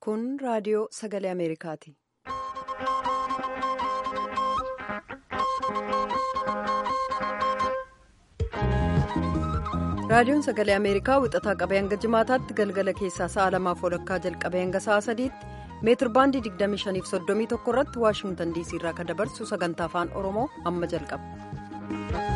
Kun raadiyoo sagalee Ameerikaati. Raadiyoon sagalee Ameerikaa wixataa qabee hanga jimaataatti galgala keessaa sa'a lamaaf walakkaa jalqabee hanga sa'a sadiitti meetir baandii 2531 irratti waashingtan diisii irraa kan dabarsu sagantaa afaan oromoo amma jalqaba.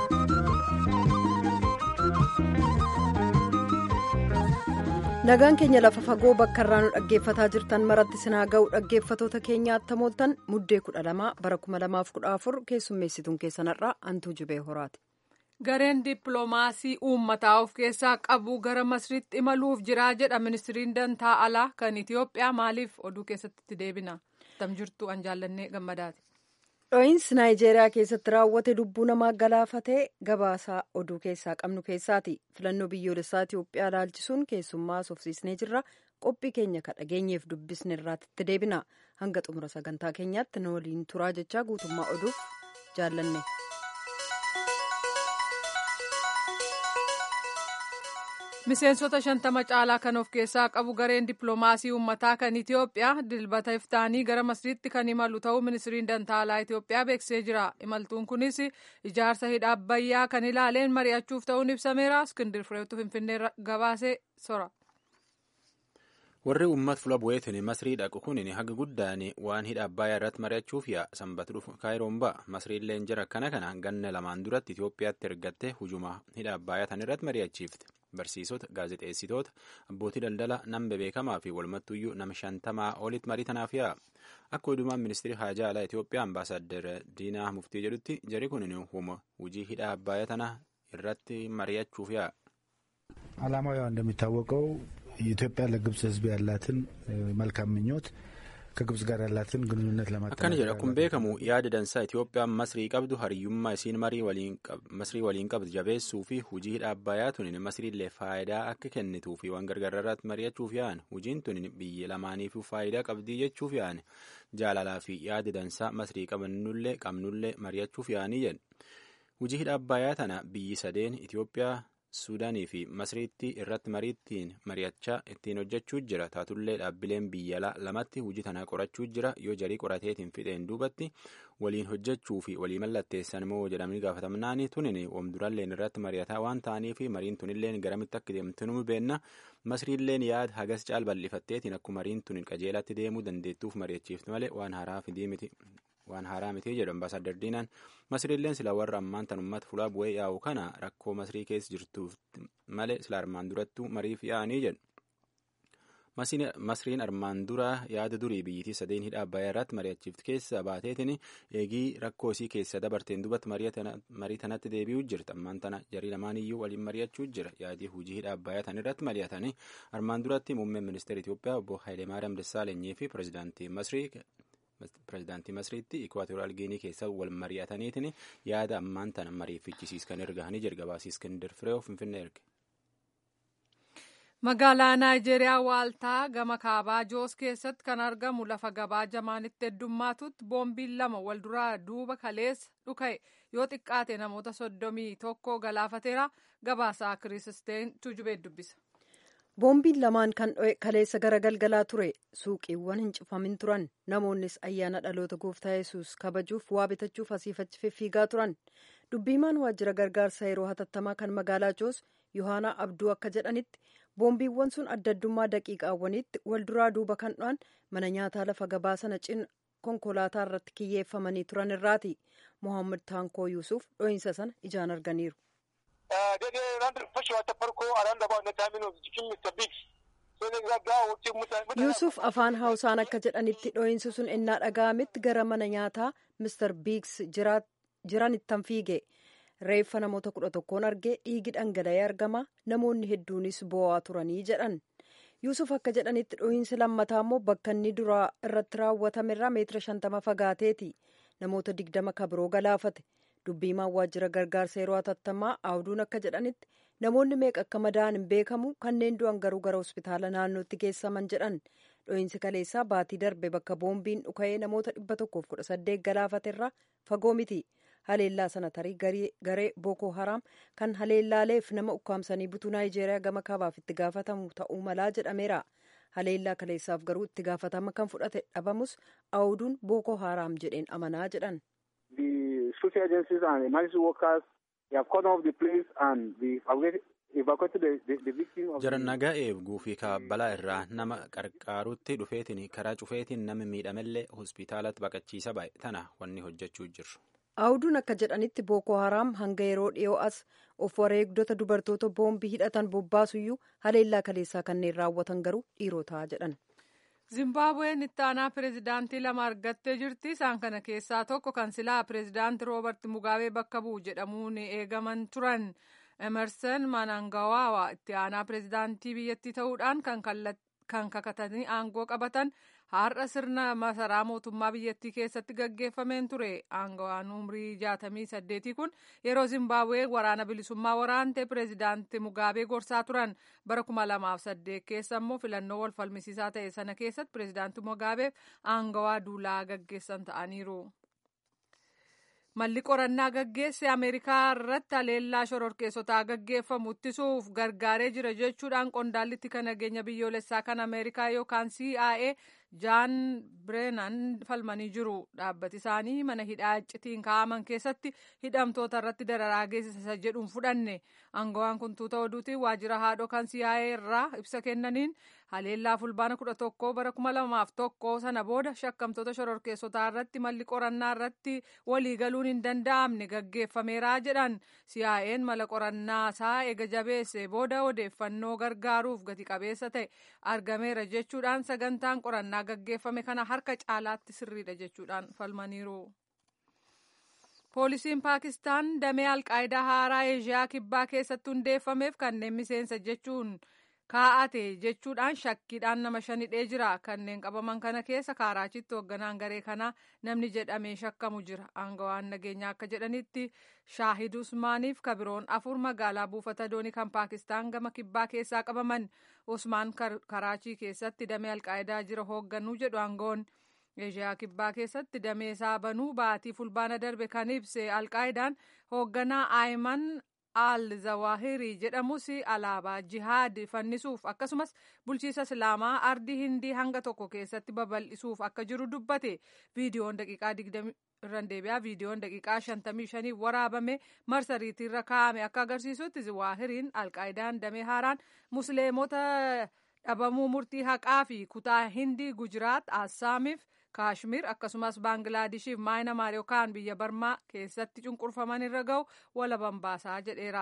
nagaan keenya lafa fagoo bakka irraa nu dhaggeeffataa jirtan maratti sinaa ga'u dhaggeeffatoota keenya attamooltan muddee 12 bara 2014 keessummeessituun keessanarraa antuu jibee horaati. gareen dippiloomaasii uummataa of keessaa qabu gara masriitti imaluuf jiraa jedha ministiriin dantaa alaa kan itiyoophiyaa maaliif oduu keessatti itti deebina tam jirtu an jaallannee gammadaati. dho'iinsi naayijeeriyaa keessatti raawwate lubbuu namaa galaafatee gabaasaa oduu keessaa qabnu keessaati filannoo biyyoolessaa itiyoophiyaa ilaalchisuun keessummaa sofsiisnee jirra qophii keenya ka dhageenyeef dubbisne irraatti itti deebina hanga xumura sagantaa keenyaatti nu waliin turaa jechaa guutummaa oduuf jaallanne. miseensota shantama caalaa kan of keessaa qabu gareen dippiloomaasii uummataa kan itiyoophiyaa dilbata iftaanii gara masriitti kan imalu ta'uu ministiriin dantaa alaa itiyoophiyaa beeksisee jira imaltuun kunis ijaarsa hidha abbayyaa kan ilaaleen mari'achuuf ta'uun ibsameera iskindir fireetu finfinnee gabaasee sora. warri uummata fula bu'eetiin masrii dhaqu kun haga guddaan waan hidha abbayyaa irratti mari'achuuf yaa sanbata dhufu kaayiroon ba'a masriilleen jira akkana kana ganna lamaan duratti itiyoophiyaatti ergattee hujuma hidha abbayyaa tan irratti mari'achiifte. barsiisota gaazexeessitoota abbootii daldala nama beekamaa fi walumattuyyuu nama shantamaa olitti marii tanaaf yaa akka odumaan ministeerri haajaa alaa Itoophiyaa ambaasaaddar diinaa muftii jedhutti jari kun huma hujii hidha abbayyaa tana irratti mari'achuuf yaa. አላማው ያው እንደሚታወቀው ኢትዮጵያ ለግብጽ ሕዝብ ያላትን መልካም ምኞት ከግብጽ ጋር ያላትን ግንኙነት akkana jedha kun beekamu yaada dansaa itiyoophiyaan masrii qabdu hariyyummaa isiin masrii waliin qabdu jabeessuu fi hujii hidha abbayyaa tunin masriillee faayidaa akka kennituu fi waan gargaararraatti mari'achuuf yaa'an hujiin tunin biyya lamaaniif faayidaa qabdii jechuuf yaa'an jaalalaa fi yaada dansaa masrii qabannullee qabnullee mari'achuuf yaa'anii jedhu hujii hidha abbayyaa tana biyyi sadeen itiyoophiyaa suudaanii fi masriitti irratti mariittiin mari'achaa ittiin hojjechuu jira taatullee dhaabbileen biyyalaa lamatti hujii tanaa qorachuu jira yoo jarii qorateetiin fixeen duubatti waliin hojjechuu fi walii mallatteessan moo jedhamanii gaafatamnaani tunin wamduralleen irratti mari'ataa waan ta'aniif mariin tunilleen garamitti akka deemtu nu beenna masriilleen yaada hagas caal bal'ifatteetiin akkuma mariin tunin qajeelatti deemuu dandeettuuf mari'achiifti malee waan haaraa fidii miti. waan haaraa miti jedhu ambaasaadar diinaan masriilleen sila warra ammaan tan ummata fulaa bu'ee yaa'u kana rakkoo masrii keessa jirtuuf malee sila armaan durattuu mariif yaa'anii jedhu. masriin armaan dura yaada durii biyyittii sadeen hidha abbayyaa irratti mari'achiifti keessa baateetiin eegii rakkoo isii keessa dabarteen duubatti marii tanatti deebi'uu jirti ammaan tana jarii lamaaniyyuu waliin mari'achuu jira yaadii hujii hidha abbayyaa tan irratti mari'atanii armaan duratti muummeen ministeera Itoophiyaa obbo Hayilemaariyaam Dassaalanyii fi pirezidaantii Masrii pirezidaantii masriitti ikwaatoriyaal giinii keessa wal mari'ataniitiin yaada ammaan tana mariifichisiiskan ergahanii jalqabaasii iskindir fireew finfinnee erge. magaalaa naayijeeriyaa waaltaa gama kaabaa joos keessatti kan argamu lafa gabaa jamaanitti heddummaatutti boombiin lama wal duraa duuba kaleessa dhuka'e yoo xiqqaate namoota soddomii tokko galaafateera gabaasaa kiristeen tuujubee dubbisa. boombiin lamaan kan dho'e kaleessa gara galgalaa ture suuqiiwwan hin cufamin turan namoonnis ayyaana dhaloota gooftaa yesus kabajuuf waa bitachuuf asiifachi fiffiigaa turan dubbiimaan waajjira gargaarsa yeroo hatattamaa kan magaalaa joos yohaanaa abduu akka jedhanitti boombiiwwan sun adda addummaa daqiiqaawwaniitti wal duraa duuba kan dho'an mana nyaataa lafa gabaa sana cina konkolaataa irratti kiyyeeffamanii turan irraati mohaammed taankoo yuusuf dho'iinsa sana ijaan arganiiru. daidai ranar fashewa ta farko a ran da ba na terminus jikin Mr. Biggs. Sai na gaggawa wuce mutane. Yuusuf afaan Hausaan akka jedhanitti dho'iinsi sun ennaa dhaga'ametti gara mana nyaataa Mr. Biggs jiranittan fiige. Reeffa namoota kudha tokkoon argee dhiigi dhangala'ee argama. Namoonni hedduunis boo'aa turanii jedhan. Yuusuf akka jedhanitti dho'iinsi lammataa immoo bakka inni duraa irratti raawwatame irraa meetira shantama fagaateeti. Namoota digdama kabiroo galaafate. dubbiimaan waajjira gargaarsa yeroo hatattamaa awduun akka jedhanitti namoonni meeqa akka madaa'an hin beekamu kanneen du'an garuu gara hospitaala naannootti geessaman jedhan dho'iinsi kaleessaa baatii darbe bakka boombiin dhuka'ee namoota dhibba tokkoof kudha saddeet galaafaterraa fagoo miti haleellaa sana tarii garee booko haraam kan haleellaaleef nama ukkaamsanii butuu naayijeeriyaa gama kaabaaf itti gaafatamu ta'uu malaa jedhameera haleellaa kaleessaaf garuu itti gaafatama kan fudhate dhabamus awuduun bookoo haaraam jedheen amanaa jedhan. The security agencies and emergency workers they have called off the place and the evacuated the, the, the victim of Jara nagaa eeguu fi kaabbalaa irraa nama qarqaarutti dhufeetiin karaa cufeetiin nama miidhamellee hospitaalatti baqachiisa baay'e tana wanni hojjechuu jirru. Awuduun akka jedhanitti bookoo haraam hanga yeroo dhiyoo as of wareegdota dubartoota boombii hidhatan bobbaasuyyuu haleellaa kaleessaa kanneen raawwatan garuu dhiirotaa jedhan. Zimbaabuween itti aanaa pireezidaantii lama argattee jirti. Isaan kana keessaa tokko kan silaa pireezidaantii Roobert Mugaabee bakka bu'u jedhamuun eegaman turan. Emerson Manangawaa itti aanaa pireezidaantii biyyattii ta'uudhaan kan kakatanii aangoo qabatan har'a sirna masaraa mootummaa biyyattii keessatti gaggeeffameen ture. Aangawaan umrii jaatamii saddeetii kun yeroo Zimbaabuwee waraana bilisummaa waraante pireezidaantii Mugaabee gorsaa turan. Bara kuma lamaaf saddeet keessa immoo filannoo wal falmisiisaa ta'e sana keessatti pireezidaantii Mugaabeef aangawaa duulaa gaggeessan ta'aniiru. Malli qorannaa gaggeesse Ameerikaa irratti haleellaa shororkeessotaa gaggeeffamu ittisuuf gargaaree jira jechuudhaan qondaallitti kan nageenya biyyoolessaa kan Ameerikaa yookaan CIA Jaan Bireenan falmanii jiru. Dhaabbati isaanii mana hidhaa iccitiin kaa'aman keessatti hidhamtoota irratti dararaa geessisa jedhuun fudhanne. Aangawaan kun tuuta oduutiin waajjira haadhoo kan CIA irraa ibsa kennaniin haleellaa fulbaana kudha tokkoo bara kuma lamaaf tokko sana booda shakkamtoota shororkeessotaa irratti malli qorannaa irratti waliigaluun hin danda'amne gaggeeffameera jedhan. CIA'n mala qorannaa isaa ega jabeesse booda odeeffannoo gargaaruuf gati qabeessa ta'e argameera jechuudhaan sagantaan qorannaa gaggeeffame kana harka caalaatti sirriidha jechuudhaan falmaniiru. Poolisiin Paakistaan damee alqaayidaa haaraa Eeshiyaa kibbaa keessatti hundeeffameef kanneen miseensa jechuun kaa'ate jechuudhaan shakkiidhaan nama shan hidhee jira. Kanneen qabaman kana keessa kaaraachitti hoogganaan garee kanaa namni jedhamee shakkamu jira. Aangawaan nageenyaa akka jedhanitti Shaahid Usmaaniif kabiroon afur magaalaa buufata doonii kan Paakistaan gama kibbaa keessaa qabaman. Usmaan karaachii keessatti damee alqaayidaa jira hoogganuu jedhu aangawoon. Eeshiyaa kibbaa keessatti damee isaa banuu baatii fulbaana darbe kan ibse alqaayidaan hoogganaa Aayiman al zawaahirii jedhamus alaabaa jihaad fannisuuf akkasumas bulchiisa islaamaa ardii hindii hanga tokko keessatti babal'isuuf akka jiru dubbate viidiyoon daqiiqaa digdami irraan deebi'aa viidiyoon daqiiqaa shantamii shanii waraabame marsariitiirra kaa'ame akka agarsiisutti zawaahiriin alqaayidaan damee haaraan musliimota dhabamuu murtii haqaa fi kutaa hindii gujiraat assaamiif kaashmir akkasumas baanglaadishiif maayinamaar yookaan biyya barmaa keessatti cunqurfaman irra ga'u walaban baasaa jedheera.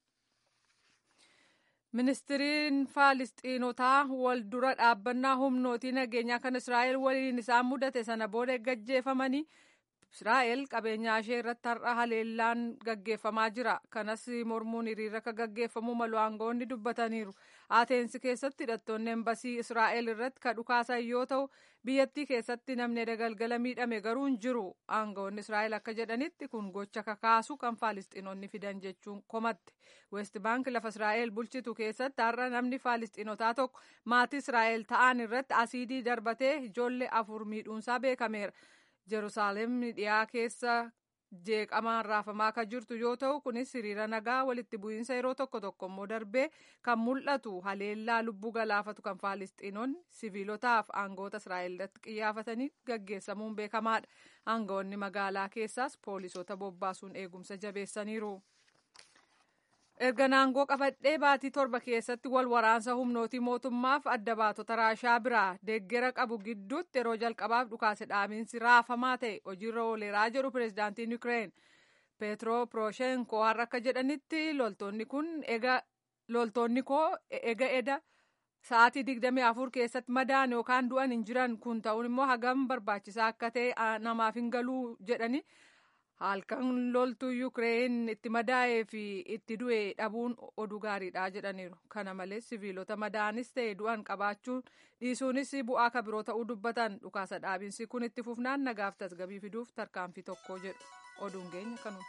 ministiriin faalistiinotaa wal dura dhaabbannaa humnootii nageenyaa kan israa'el waliin isaan mudate sana booda gaggeeffamanii israa'el qabeenyaa ishee irratti har'a haleellaan gaggeeffamaa jira kanas mormuun hiriira akka gaggeeffamuu malu aangawoonni dubbataniiru ateensi keessatti hidhattoonni embasii israa'el irratti ka dhukaasan yoo ta'u biyyattii keessatti namni dagalgala miidhame garuu hin jiru aangawoonni israa'el akka jedhanitti kun gocha kakaasu kan faalistiinonni fidan jechuun komatte west baank lafa israa'el bulchitu keessatti har'a namni faalistiinotaa tokko maatii israa'el ta'an irratti asiidii darbatee ijoollee afur miidhuunsaa beekameera. Jerusaalem dhiyaa keessa jeeqamaan raafamaa kan jirtu yoo ta'u kunis hiriira nagaa walitti bu'iinsa yeroo tokko tokko immoo darbee kan mul'atu haleellaa lubbuu galaafatu kan faalistiinonni siviilotaaf aangoota israa'el irratti qiyyaafatanii gaggeessamuun beekamaadha. Aangoonni magaalaa keessaas poolisoota bobbaasuun eegumsa jabeessaniiru. erga naangoo qabadhee baatii torba keessatti wal waraansa humnootii mootummaaf adda baatota raashaa biraa deeggera qabu gidduutti yeroo jalqabaaf dhukaase dhaabiinsi raafamaa ta'e hojiirra ooleeraa jedhu pireezidaantiin yuukireen peetro poroshenko har'a akka jedhanitti loltoonni kun loltoonni koo ega eda sa'aatii digdamii afur keessatti madaan yookaan du'an hin jiran kun ta'uun immoo hagam barbaachisaa akka ta'e namaaf hin galuu jedhani halkan loltuu yuukireen itti madaa'ee fi itti du'e dhabuun oduu gaariidha jedhaniiru kana malees siviilota madaanis ta'e du'an qabaachuun dhiisuunis bu'aa ka biroo ta'uu dubbatan dhukaasa dhaabiinsi kun itti fufnaan nagaaf tasgabii fiduuf tarkaanfii tokko jedhu oduun keenya kanuma.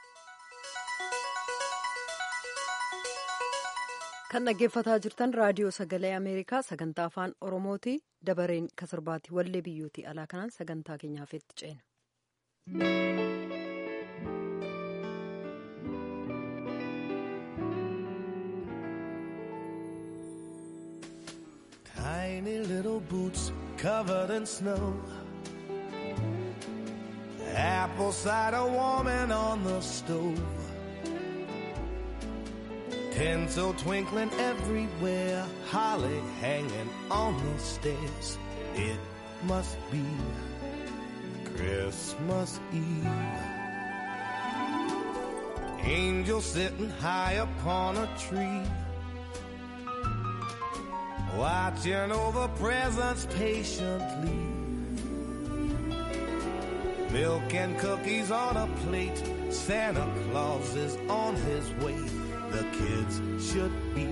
kan dhaggeeffataa jirtan raadiyoo sagalee ameerikaa sagantaa afaan oromooti dabareen kasarbaati wallee biyyootii alaa kanaan sagantaa keenyaaf itti ceena. tiny little boots covered in snow. Apple cider warming on the stove. Tinsel twinkling everywhere, holly hanging on the stairs. It must be Christmas Eve. Angel sitting high upon a tree, watching over presents patiently. Milk and cookies on a plate, Santa Claus is on his way. The kids should be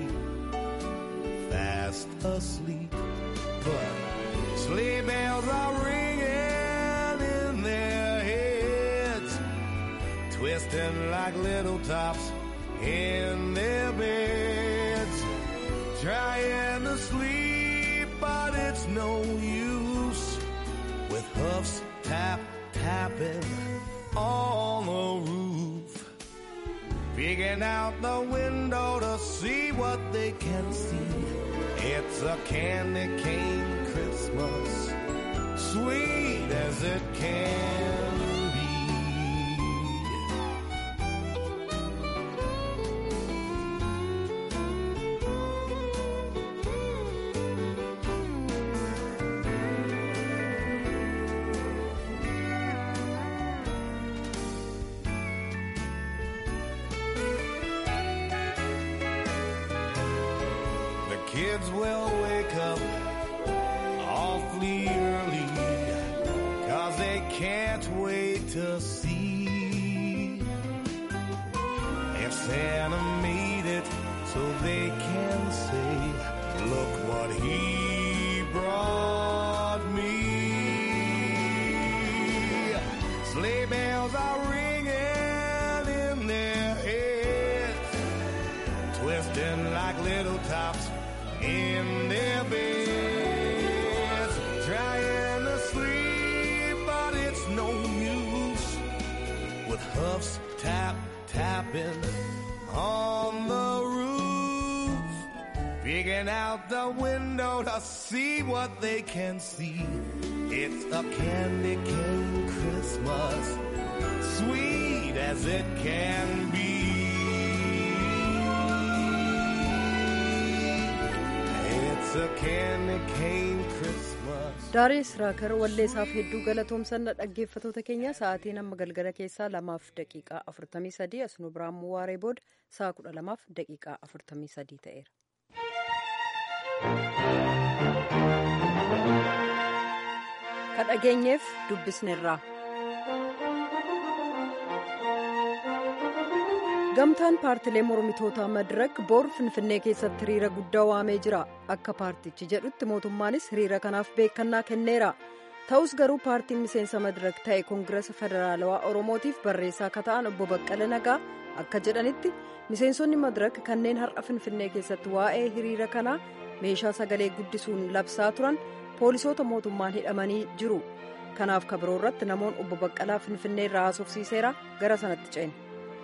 fast asleep, but sleigh bells are ringing in their heads, twisting like little tops in their beds, trying to sleep, but it's no use with hoofs tap tapping on the roof. Peeking out the window to see what they can see. It's a candy cane Christmas, sweet as it can be. The kids will wake up awfully early, cause they can't wait to see if Santa made it so they can say, look what he brought me. Sleigh bells are ringing in their heads twisting like little tops in their beds, trying to sleep, but it's no use with hoofs tap tapping on the roof, peeking out the window to see what they can see. It's a candy cane Christmas, sweet as it can be. It's a candy cane Christmas. Daarees Raakar walleessaaf hedduu galatoomsanna dhaggeeffatoota keenya sa'aatiin amma galgala keessaa lamaaf daqiiqaa afurtamii sadii asnu biraan waaree booda sa'a kudha lamaaf daqiiqaa afurtamii sadii ta'eera. Ka dhageenyeef dubbisneerraa. Gamtaan paartilee mormitootaa Madirak boor Finfinnee keessatti hiriira guddaa waamee jira. Akka paartichi jedhutti mootummaanis hiriira kanaaf beekannaa kenneera. Ta'us garuu paartiin miseensa Madirak ta'e Koongirasa Federaalawaa Oromootiif barreessaa akka ta'an obbo Baqqala Nagaa akka jedhanitti miseensonni Madirak kanneen har'a Finfinnee keessatti waa'ee hiriira kanaa meeshaa sagalee guddisuun labsaa turan poolisoota mootummaan hidhamanii jiru. Kanaaf kabiroo irratti namoonni obbo Baqqalaa Finfinnee irraa haasofsiiseera gara sanatti ceene.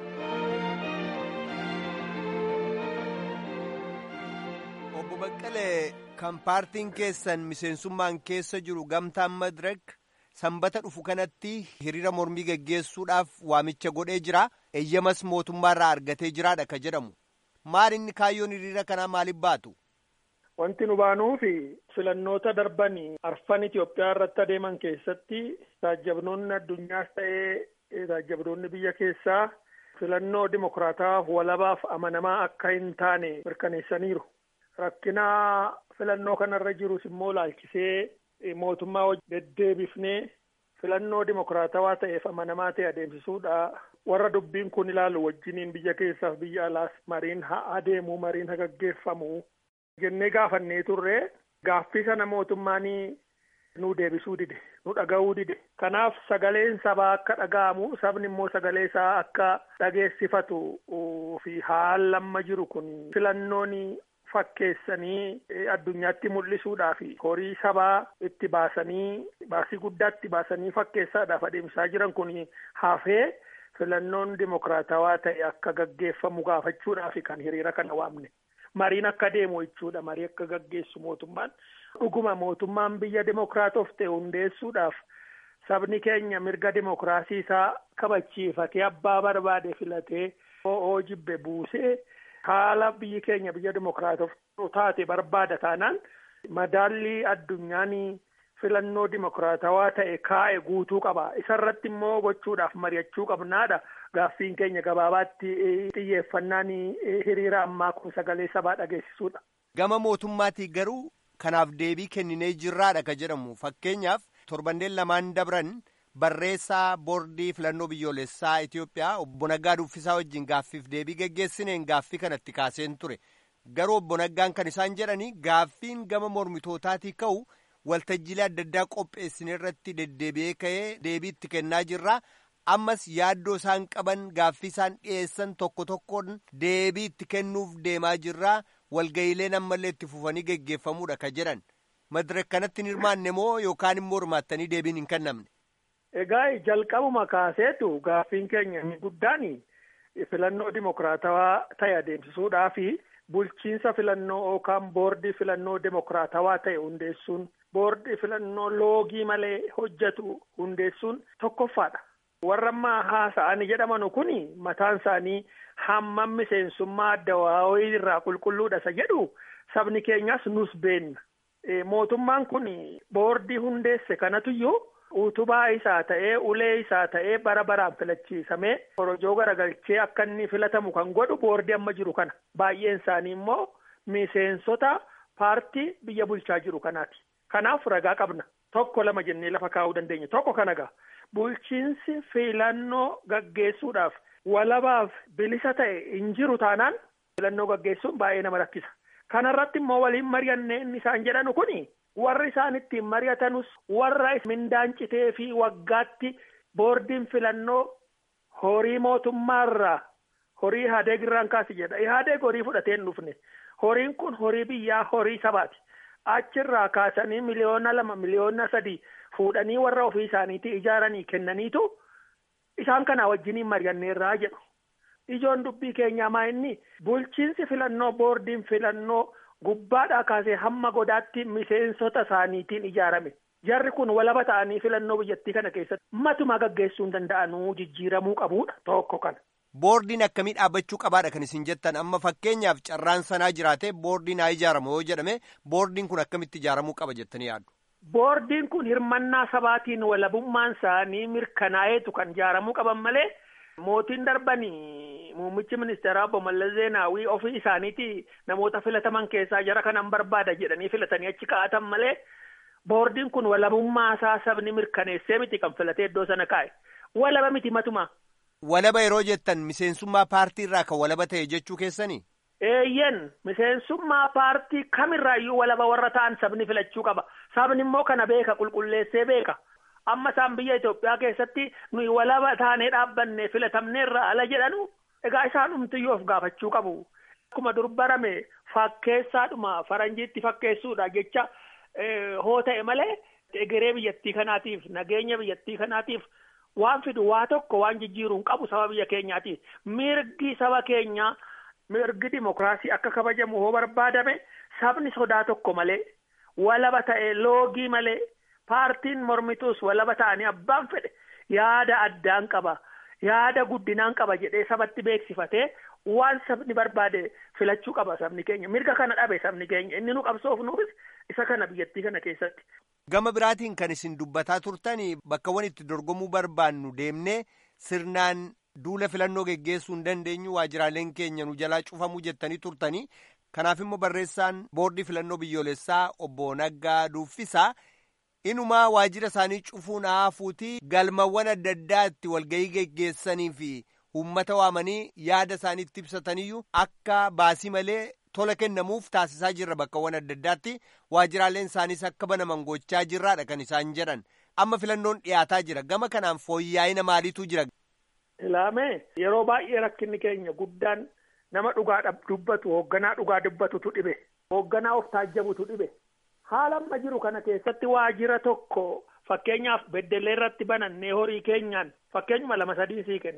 Obbo Baqqalee kan paartiin keessan miseensummaan keessa jiru gamtaan Madirak sanbata dhufu kanatti hiriira mormii geggeessuudhaaf waamicha godhee jira. Eeyyamas mootummaarraa argatee jiraadha ka jedhamu. Maal inni kaayyoon hiriira kanaa maaliif baatu? Wanti nu baanuufi filannoota darban arfan Itoophiyaa irratti adeeman keessatti taajjabnoonni addunyaas ta'ee taajjabnoonni biyya keessaa filannoo dimokiraataa walabaaf amanamaa akka hin taane mirkaneessaniiru. Rakkina filannoo kanarra jirus immoo laalchisee mootummaa deddeebifnee filannoo dimokiraatawaa ta'eef amanamaa ta'e adeemsisuudha. Warra dubbiin kun ilaalu wajjiniin biyya keessaaf biyya alaas mariin haa adeemu mariin haa gaggeeffamu jennee gaafannee turre gaaffii sana mootummaanii nu deebisuu dide nu dhaga'uu dide kanaaf sagaleen sabaa akka dhaga'amu sabni immoo sagalee isaa akka dhageessifatu fi haala amma jiru kun filannoon fakkeessanii addunyaatti mul'isuudhaaf horii sabaa itti baasanii baasii guddaatti baasanii fakkeessaadhaaf adeemsaa jiran kun hafee filannoon dimokiraatawaa ta'e akka gaggeeffamu gaafachuudhaaf kan hiriira kana waamne. mariin akka deemu jechuudha marii akka gaggeessu mootummaan dhuguma mootummaan biyya dimokiraatoof ta'e hundeessuudhaaf sabni keenya mirga dimokiraasii isaa kabachiifatee abbaa barbaade filatee oo jibbe buusee haala biyyi keenya biyya dimokiraatoof taate barbaada taanaan madaallii addunyaanii filannoo dimokiraatawaa ta'e kaa'e guutuu qaba isarratti immoo gochuudhaaf mari'achuu qabnaadha gaaffiin keenya gabaabaatti xiyyeeffannaan hiriira ammaa kun sagalee sabaa dhageessisuudha. Gama mootummaatii garuu kanaaf deebii kenninee jirraadha ka jedhamu fakkeenyaaf torbanneen lamaan dabran barreessaa boordii filannoo biyyoolessaa Itoophiyaa obbo Naggaa Duffisaa wajjin gaaffiif deebii geggeessineen gaaffii kanatti kaaseen ture garuu obbo Naggaan kan isaan jedhani gaaffiin gama mormitootaatii ka'u. waltajjiilee adda addaa qopheessine irratti deddeebi'ee ka'ee deebii itti kennaa jirra ammas yaaddoo isaan qaban gaaffii isaan dhiyeessan tokko tokkoon deebii itti kennuuf deemaa jirra walga'iileen ammallee itti fufanii geggeeffamuudha ka jedhan madirek kanatti hin hirmaanne moo yookaan immoo hirmaattanii deebiin hin kennamne. Egaa jalqabuma kaaseetu gaaffiin keenya inni guddaan filannoo dimokiraatawaa ta'e adeemsisuudhaa fi bulchiinsa filannoo yookaan boordii filannoo dimokiraatawaa ta'e hundeessuun boordii filannoo loogii malee hojjetu hundeessuun tokkoffaadha. Warra ammaa haasa'anii jedhaman kun mataan isaanii hammam miseensummaa adda waa'ee irraa qulqulluudha isa jedhu sabni keenyas nus beenna. Mootummaan kun boordii hundeesse kanatuyyuu utubaa isaa ta'ee ulee isaa ta'ee bara baraan filachiisamee korojoo garagalchee akka inni filatamu kan godhu boordii amma jiru kana baay'een isaanii immoo miseensota paartii biyya bulchaa jiru kanaati kanaaf ragaa qabna tokko lama jennee lafa kaa'uu dandeenya tokko kana gaa bulchiinsi filannoo gaggeessuudhaaf walabaaf bilisa ta'e hin jiru taanaan filannoo gaggeessuun baay'ee nama rakkisa kanarratti immoo waliin mari'annee inni isaan jedhanu kuni warri isaan ittiin mari'atanus warra mindaan citee fi waggaatti boordiin filannoo horii mootummaarraa horii Ihaadeeg irraan kaasi jedha Ihaadeeg horii fudhatee hin dhufne horiin kun horii biyyaa horii sabaati achirraa kaasanii miliyoona lama miliyoona sadii fuudhanii warra ofii isaaniitii ijaaranii kennaniitu isaan kanaa wajjiniin mari'anneerraa jedhu ijoon dubbii keenyaa maa inni bulchiinsi filannoo boordiin filannoo gubbaadhaa kaasee hamma godaatti miseensota isaaniitiin ijaarame jarri kun walaba ta'anii filannoo biyyattii kana keessatti matuma gaggeessuu hin danda'anuu jijjiiramuu qabuudha tokko kana. Boordiin akkamii dhaabbachuu qabaadha kan isin jettan amma fakkeenyaaf carraan sanaa jiraate boordiin haa ijaaramu yoo jedhame boordiin kun akkamitti ijaaramuu qaba jettanii yaaddu. Boordiin kun hirmannaa sabaatiin walabummaan isaanii mirkanaa'eetu kan ijaaramuu qaban malee mootiin darbanii muummichi ministeeraa obbo Mallas Zeenaawii ofii isaaniiti namoota filataman keessaa jara kanan barbaada jedhanii filatanii achi kaa'atan malee boordiin kun walabummaa isaa sabni mirkaneessee miti kan filatee iddoo sana kaa'e walaba miti matuma. Walaba yeroo jettan miseensummaa paartii irraa kan walaba ta'e jechuu keessanii? Eeyyen miseensummaa paartii kamirraayyuu walaba warra ta'an sabni filachuu qaba. Sabni immoo kana beeka qulqulleessee beeka. Amma isaan biyya Itoophiyaa keessatti nuyi walaba taanee dhaabbanne filatamneerra ala jedhanu egaa isaan humtiyyuu of gaafachuu qabu. Akkuma dur barame fakkeessaadhuma faranjiitti fakkeessuudha jecha hoo ta'e malee egeree biyyattii kanaatiif nageenya biyyattii kanaatiif waan fidu waa tokko waan jijjiiruun qabu saba biyya keenyaatiif mirgi saba keenyaa mirgi dimokiraasii akka kabajamu hoo barbaadame sabni sodaa tokko malee walaba ta'e loogii malee paartiin mormituus walaba ta'anii abbaan fedhe yaada addaan qaba yaada guddinaan qaba jedhee sabatti beeksifatee waan sabni barbaade filachuu qaba sabni keenya mirga kana dhabe sabni keenya inni nu qabsoofnuufis isa kana biyyattii kana keessatti. Gama biraatiin kan isin dubbataa turtanii bakkawwan itti dorgomuu barbaannu deemnee sirnaan duula filannoo geggeessuu hin dandeenyu waajiraaleen keenya nu jalaa cufamuu jettanii turtanii kanaaf immoo barreessaan boordii filannoo biyyoolessaa obbo Naggaa Duuffisaa inumaa waajira isaanii cufuun haafuutii galmawwan adda addaatti walgahii geggeessanii fi uummata waamanii yaada isaaniitti ibsataniyyuu akka baasii malee tola kennamuuf taasisaa jirra bakkawwan adda addaatti waajiraaleen isaaniis akka banaman gochaa jirraadha kan isaan jedhan amma filannoon dhiyaataa jira gama kanaan fooyya'ina maaliitu jira. Ilaamee yeroo baay'ee rakkinni keenya guddaan nama dhugaa dubbatu hoogganaa dhugaa dubbatutu dhibe hoogganaa of taajjabutu dhibe haala amma jiru kana keessatti waajira tokko fakkeenyaaf beddellee irratti banannee horii keenyaan fakkeenyuma lama sadii sii kenna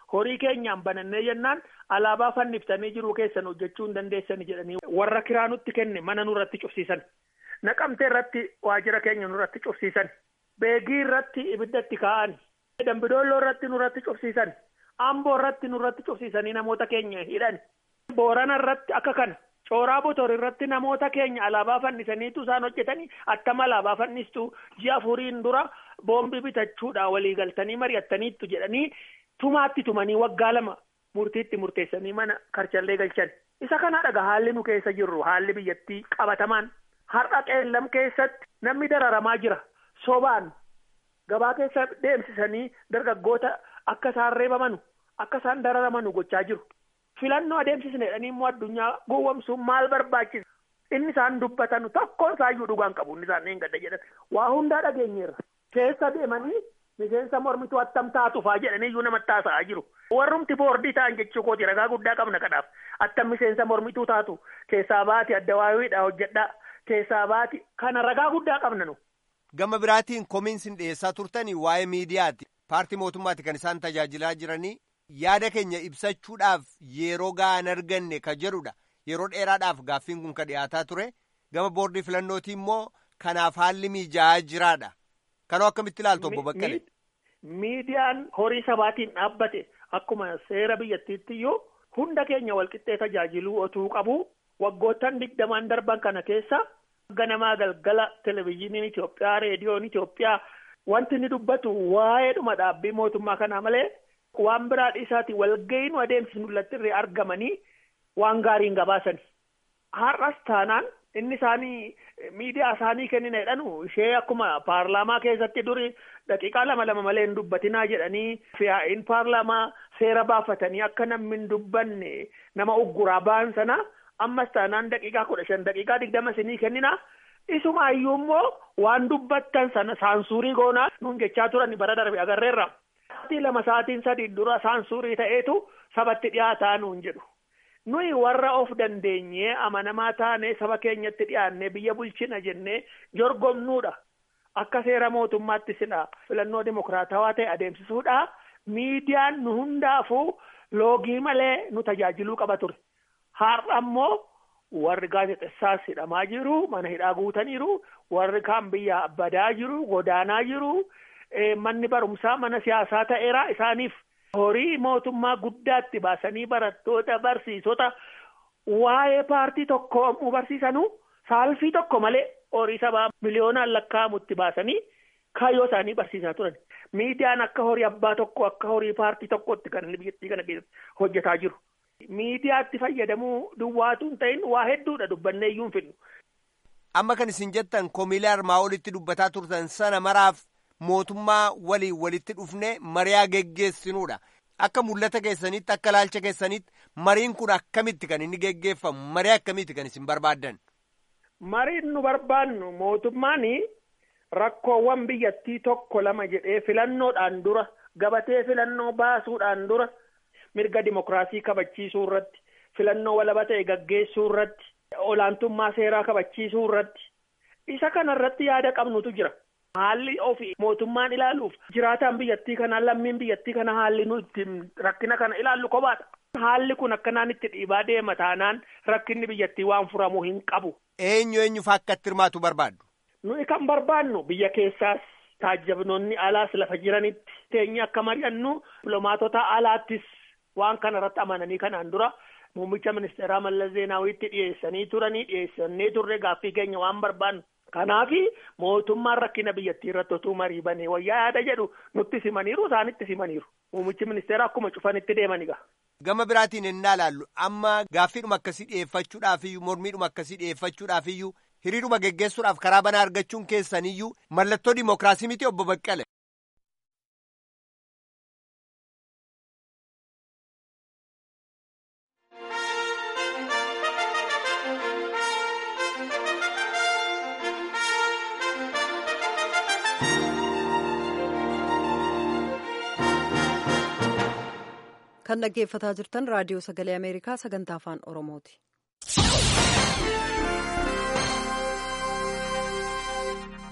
horii keenyaan banannee jennaan alaabaa fanniftanii jiruu keessan hojjechuu hin dandeessani jedhanii warra kiraa nutti kenne mana nurratti cufsiisan naqamtee irratti waajjira keenya nurratti cufsiisan beegii irratti ibiddatti kaa'an dambidoolloo irratti nurratti cufsiisan amboo irratti nurratti cufsiisanii namoota keenya hidhan boorana irratti akka kana cooraa botor irratti namoota keenya alaabaa fannisaniitu isaan hojjetanii attama alaabaa fannistu ji'a afuriin dura boombii bitachuudha walii galtanii mari'attaniittu jedhanii tumaatti tumanii waggaa lama murtiitti murteessanii mana karchallee galchan isa kana dhaga haalli nu keessa jirru haalli biyyattii qabatamaan har'a qeellam keessatti namni dararamaa jira sobaan gabaa keessa deemsisanii dargaggoota akka isaan reebamanu akka isaan dararamanu gochaa jiru. filannoo adeemsisne jedhanii immoo addunyaa gowwomsuun maal barbaachisa inni isaan dubbatan tokkoon isaayyuu dhugaan qabu inni isaan hin gadda jedhan waa hundaa dhageenyeerra keessa deemanii miseensa mormituu attam taatu faa jedhanii iyyuu namatti haasa'aa jiru warrumti boordii ta'an jechuu kooti ragaa guddaa qabna kanaaf attam miseensa mormituu taatu keessaa baati adda waawiidha hojjedhaa keessaa baati kana ragaa guddaa qabna nu. gama biraatiin komiinsin dhiyeessaa turtanii waa'ee miidiyaati paartii mootummaati kan isaan tajaajilaa jiranii yaada keenya ibsachuudhaaf yeroo ga'an arganne ka jedhudha yeroo dheeraadhaaf gaaffiin kun ka dhiyaataa ture gama boordii filannootii immoo kanaaf haalli mijaa'aa jiraadha kanoo akkamitti ilaaltu obbo Baqqalee. miidiyaan horii sabaatiin dhaabbate akkuma seera biyyattiitti iyyuu hunda keenya walqixxee tajaajiluu otuu qabu waggoottan digdamaan darban kana keessa ganamaa galgala televizyiiniin Itoophiyaa reediyoon Itoophiyaa wanti inni dubbatu waa'ee dhuma dhaabbii mootummaa kanaa malee waan biraa dhiisaati walgahii nu adeemsisnu irratti argamanii waan gaariin gabaasani. Har'as taanaan inni isaanii miidiyaa isaanii kennina jedhanu ishee akkuma paarlaamaa keessatti duri daqiiqaa lama lama malee hin dubbatinaa jedhanii fiyaa'iin paarlaamaa seera baafatanii akka namni hin dubbanne nama ugguraa ba'an sana ammas taanaan daqiiqaa kudha shan daqiiqaa digdama isinii kennina isumaayyuu immoo waan dubbattan sana saansuurii goonaa nuun jechaa turan bara darbe agarreerra. Sa'aatii lama sa'aatiin sadii dura saansuurii ta'eetu sabatti dhiyaataa nuun jedhu. Nuyi warra of dandeenyee amanamaa taanee saba keenyatti dhiyaannee biyya bulchina jennee jorgomnuudha. Akka seera mootummaatti sila filannoo dimokiraatawaa ta'e adeemsisuudha. Miidiyaan nu hundaafuu loogii malee nu tajaajiluu qaba ture. Har'a immoo warri gaazexessaas hidhamaa jiru, mana hidhaa guutaniiru, warri kaan biyya badaa jiru, godaanaa jiru. manni barumsaa mana siyaasaa ta'eera isaaniif horii mootummaa guddaatti baasanii barattoota barsiisota waa'ee paartii tokko barsiisanu saalfii tokko malee horii sabaa miliyoonaan lakkaa'amutti baasanii kaayyoo isaanii barsiisaa turan. Miidiyaan akka horii abbaa tokko akka horii paartii tokkotti kan inni biyyattii kana keessatti hojjetaa jiru. Miidiyaatti fayyadamuu duwwaatu hin ta'in waa hedduudha dubbannee iyyuu hin fidnu. Amma kan isin jettan komiilee armaa olitti dubbataa turtan sana maraaf mootummaa waliin walitti dhufne mariyaa geggeessinuudha. Akka mul'ata keessanitti akka ilaalcha keessanitti mariin kun akkamitti kan inni geggeeffamu marii akkamitti kan isin barbaaddan? Mariin nu barbaannu mootummaan rakkoowwan biyyattii tokko lama jedhee filannoodhaan dura gabatee filannoo baasuudhaan dura mirga dimokiraasii kabachiisuu irratti filannoo walaba ta'e gaggeessuu irratti olaantummaa seeraa kabachiisuu irratti isa kana irratti yaada qabnutu jira. Haalli ofii mootummaan ilaaluuf jiraataan biyyattii kanaa lammiin biyyattii kana haalli nu ittiin rakkina kana ilaallu kophaadha. Haalli kun akkanaan itti dhiibaa deema taanaan rakkinni biyyattii waan furamuu hin qabu. Eenyu eenyufa akka itti hirmaatu barbaaddu? Nuyi kan barbaannu biyya keessaas taajjabnoonni alaas lafa jiranitti teenye akka mari'annu dipiloomaatota alaattis waan kana irratti amananii kanaan dura muummicha ministeeraa Mallas Zeenaawitti dhiyeessanii turanii dhiyeessannee turre gaaffii keenya waan barbaannu. Kanaafi mootummaan rakkina biyyattii irratti otuu marii banee wayyaa yaada jedhu nutti simaniiru isaanitti simaniiru. Muummichi ministeera akkuma cufanitti deemani gaa. Gama biraatiin ennaa laallu amma gaaffiidhuma akkasii dhiyeeffachuudhaafiyyuu mormiidhuma akkasii dhiyeeffachuudhaafiyyuu hiriiruma geggeessuudhaaf karaa banaa argachuun keessaniyyuu mallattoo dimookiraasii miti obbo Baqqale. kan dhaggeeffataa jirtan raadiyoo sagalee ameerikaa sagantaa afaan oromooti.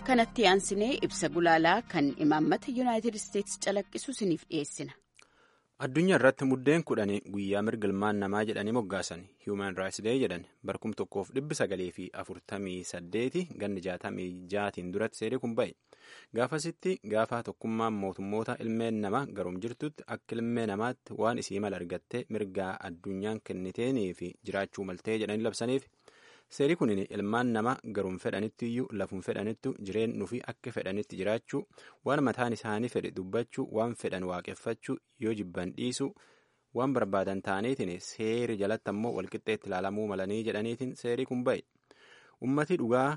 kanatti aansinee ibsa gulaalaa kan imaammata yuunaayitid isteetsi calaqqisu isiniif dhiyeessina. addunyaa irratti muddeen kudhanii guyyaa mirga ilmaan namaa jedhanii moggaasan human rights day jedhan barkum tokkoof dhibbi sagalee fi afurtamii saddeeti ganni jaatamii jaatiin duratti seerii kun ba'e gaafasitti gaafa tokkummaan mootummoota ilmeen namaa garum jirtutti akka ilmee namaatti waan isii mala argattee mirgaa addunyaan kenniteenii fi jiraachuu maltee jedhanii labsaniif seerii kunin ilmaan namaa garum fedhanitti iyyuu lafum fedhanittu jireenyu fi akka fedhanitti jiraachuu waan mataan isaanii fedhe dubbachuu waan fedhan waaqeffachuu yoo jibban dhiisuu waan barbaadan ta'aniitiin seeri jalatti ammoo walqixxeetti ilaalamuu malanii jedhaniitiin seerii kun ba'e ummati dhugaa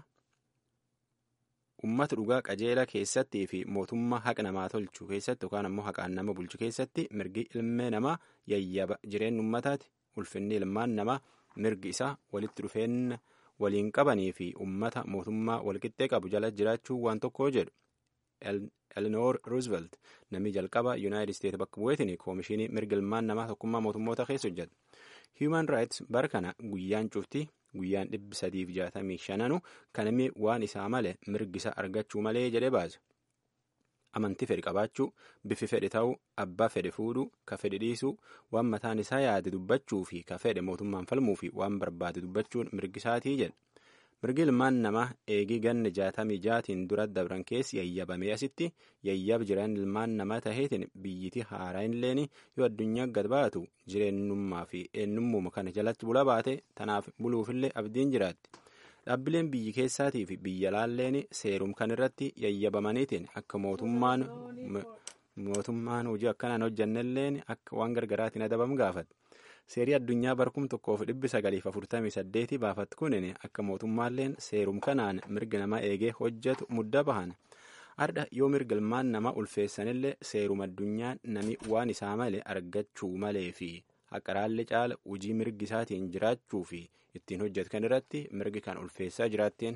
ummata dhugaa qajeela keessattii fi mootummaa haqa namaa tolchuu keessatti yookaan ammoo haqaan nama bulchu keessatti mirgi ilmee namaa yayyaba jireenya ummataati ulfinni ilmaan namaa mirgi isaa walitti dhufeenya waliin qabanii fi ummata mootummaa walqixxee qabu jala jiraachuu waan tokko jedhu elinoor ruuzvelt namni jalqaba yuunaayitid isteetsi bakka bu'eetiin koomishinii mirga ilmaan namaa tokkummaa mootummoota keessa hojjeta hiiman raayits bara kana guyyaan cufti guyyaan dhibbi sadiif jaatamii shananu kan inni waan isaa malee mirgisa argachuu malee jedhee baase amantii fedhe qabaachuu bifi fedhe ta'uu abbaa fedhe fuudhuu ka fedhe dhiisuu waan mataan isaa yaade dubbachuu fi ka fedhe mootummaan falmuu fi waan barbaade dubbachuun mirgisaatii jedhe mirgi ilmaan namaa eegii ganna jaatamii jaatiin dura dabran keessi yayyabamee asitti yayyab jiran ilmaan namaa taheetiin biyyiti haaraa illeen yoo addunyaa gad baatu jireenyummaa fi eenyummaa kana jalatti bula baate tanaaf buluufillee abdiin jiraatti. dhaabbileen biyyi keessaatii fi biyya laalleen seerum kan irratti yayyabamaniitiin akka mootummaan mootummaan hojii akkanaan hojjannelleen akka waan gargaraatiin adabamu gaafate seerii addunyaa barkum tokkoof dhibbi sagaliif afurtamii saddeeti baafatti kunin akka mootummaalleen seerum kanaan mirga namaa eegee hojjetu mudda bahan ardha yoo mirga ilmaan namaa ulfeessanillee seerum addunyaa nami waan isaa malee argachuu malee fi haqaraallee caala hojii mirgi isaatiin jiraachuu fi ittiin hojjetu kan irratti mirgi kan ulfeessaa jiraatteen.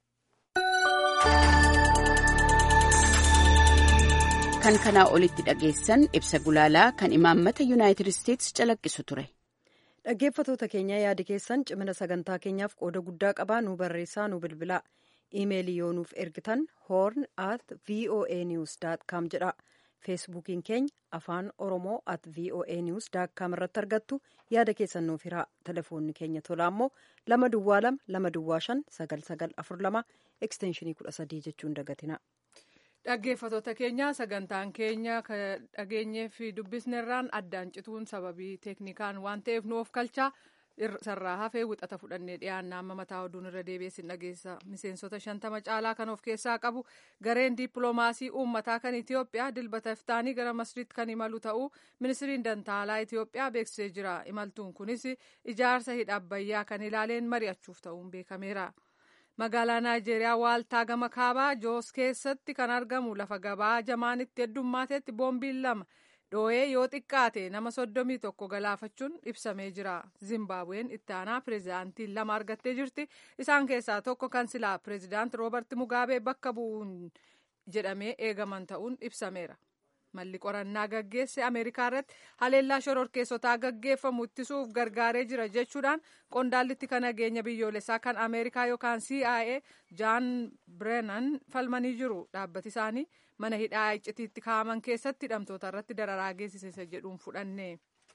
kan kanaa olitti dhageessan ibsa gulaalaa kan imaammata yuunaayitid isteetsi calaqqisu ture. dhaggeeffatoota keenya yaada keessan cimina sagantaa keenyaaf qooda guddaa qabaa nu barreessaa nu bilbilaa iimeelii yoo nuuf ergitan hoorn at voa news com jedha feesbuukiin keenya afaan oromoo at voa news com irratti argattu yaada keessan nuuf hiraa telefoonni keenya tolaa immoo lama duwwaa lama lama duwwaa shan sagal sagal afur lama ekstenshinii kudha sadii jechuun dagatina. dhaggeeffatoota keenya sagantaan keenya dhageenyee fi dubbisnerraan addaan cituun sababii teeknikaan waan ta'eef nu of kalchaa sarraa hafee wixata fudhannee dhiyaannaa amma mataa oduun irra deebi'eessin dhageessa miseensota shantama caalaa kan of keessaa qabu gareen dippiloomaasii uummataa kan itiyoophiyaa dilbata iftaanii gara masriitti kan imalu ta'uu ministiriin dantaalaa itiyoophiyaa beeksisee jira imaltuun kunis ijaarsa hidha abbayyaa kan ilaaleen mari'achuuf ta'uun beekameera. magaalaa naayijeeriyaa waaltaa gama kaabaa joos keessatti kan argamu lafa gabaa jamaan itti heddummatetti boombiin lama dhoo'ee yoo xiqqaate nama soddomii tokko galaafachuun ibsamee jira zimbaabuween itti aanaa pireezidaantiin lama argattee jirti isaan keessaa tokko kan silaa pireezidaant roobert mugaabee bakka bu'uun jedhamee eegaman ta'uun ibsameera. malli qorannaa gaggeesse ameerikaa irratti haleellaa shororkeessotaa gaggeeffamu ittisuuf gargaaree jira jechuudhaan qondaallitti kan nageenya biyyoolessaa kan ameerikaa yookaan cia jaan birenan falmanii jiru dhaabbati isaanii mana hidhaa iccitiitti kaa'aman keessatti hidhamtoota irratti dararaa geessise jedhuun fudhanne.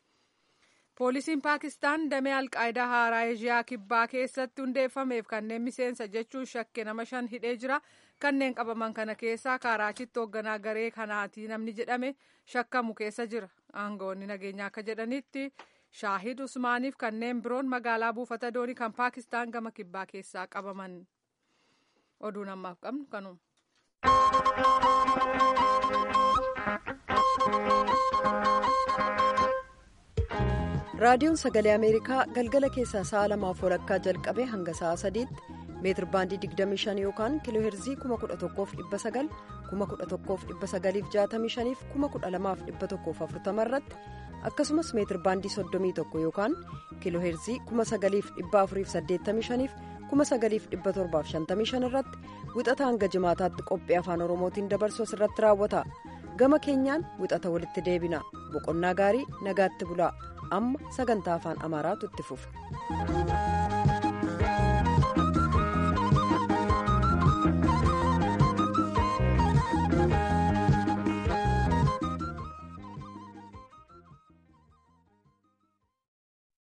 poolisiin paakistaan damee alqaayidaa haaraa eeshiyaa kibbaa keessatti hundeeffameef kanneen miseensa jechuun shakke nama shan hidhee jira kanneen qabaman kana keessaa kaaraachitti hoogganaa garee kanaati namni jedhame shakkamu keessa jira aangawoonni nageenyaa akka jedhanitti shaahid usmaaniif kanneen biroon magaalaa buufata doonii kan paakistaan gama kibbaa keessaa qabaman oduun ammaaf qabnu kanuma. raadiyoon sagalee ameerikaa galgala keessaa sa'a lamaaf walakkaa jalqabee hanga sa'a sadiitti meetir baandii 25 yookaan kiiloo heerzii 11,900 11,965 fi 12,140 irratti akkasumas meetir baandii 31 yookaan kiiloo heerzii 9,485 fi 9,755 irratti wixata hanga jimaataatti qophii afaan oromootiin dabarsu irratti raawwata gama keenyaan wixata walitti deebina boqonnaa gaarii nagaatti bulaa amma sagantaa afaan amaaraatu itti fufa.